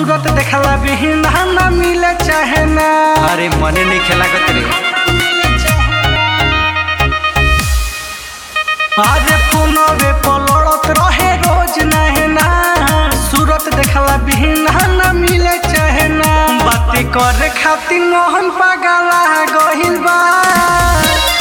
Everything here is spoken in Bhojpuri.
सूरत देखला बिहीन ना मिले चाहे ना अरे मने नहीं खेला रे अरे फोनवे पलड़त रहे रोज नहे ना सूरत देखला बिहीन ना मिले चाहे ना बातें करे खातिर मोहन पागला गहिल बा